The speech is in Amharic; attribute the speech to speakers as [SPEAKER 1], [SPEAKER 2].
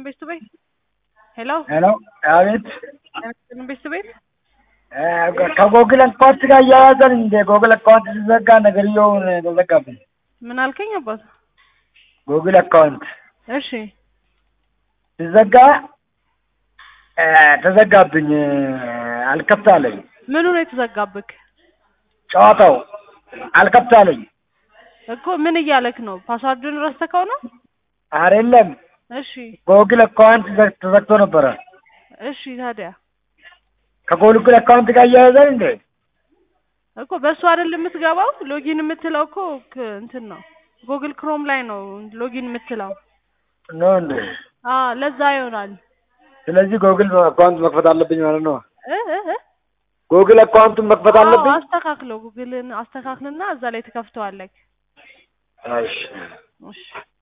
[SPEAKER 1] ቤት ቤት ሄሎ
[SPEAKER 2] ሄሎ፣ አቤት።
[SPEAKER 1] ጤናስጥልን ቤት ቤት
[SPEAKER 2] ከጎግል አካውንት ጋር እያያዘን እንደ ጎግል አካውንት ሲዘጋ ነገርየውን ተዘጋብኝ።
[SPEAKER 1] ምን አልከኝ አባት?
[SPEAKER 2] ጎግል አካውንት
[SPEAKER 1] እሺ
[SPEAKER 2] ሲዘጋ እ ተዘጋብኝ፣ አልከፍት አለኝ።
[SPEAKER 1] ምኑ ነው የተዘጋብክ?
[SPEAKER 2] ጨዋታው አልከፍት አለኝ።
[SPEAKER 1] እኮ ምን እያለክ ነው? ፓስዋርዱን ረስተከው ነው?
[SPEAKER 2] አይደለም
[SPEAKER 1] እሺ
[SPEAKER 2] ጎግል አካውንት ዘ- ተዘግቶ ነበረ።
[SPEAKER 1] እሺ ታዲያ
[SPEAKER 2] ከጎግል አካውንት ጋር እያያዘን እንዴ?
[SPEAKER 1] እኮ በእሱ አይደል የምትገባው? ሎጊን የምትለው እኮ ክ- እንትን ነው ጉግል ክሮም ላይ ነው ሎጊን የምትለው።
[SPEAKER 2] ነው እንዴ?
[SPEAKER 1] አ ለዛ ይሆናል
[SPEAKER 2] ስለዚህ ጎግል አካውንት መክፈት አለብኝ ማለት ነው።
[SPEAKER 1] እ እ እ
[SPEAKER 2] ጎግል አካውንቱን መክፈት
[SPEAKER 1] አዎ፣
[SPEAKER 2] አለብኝ።
[SPEAKER 1] አስተካክለው ጉግልን አስተካክልና እዛ ላይ ትከፍተዋለህ።
[SPEAKER 2] እሺ
[SPEAKER 1] እሺ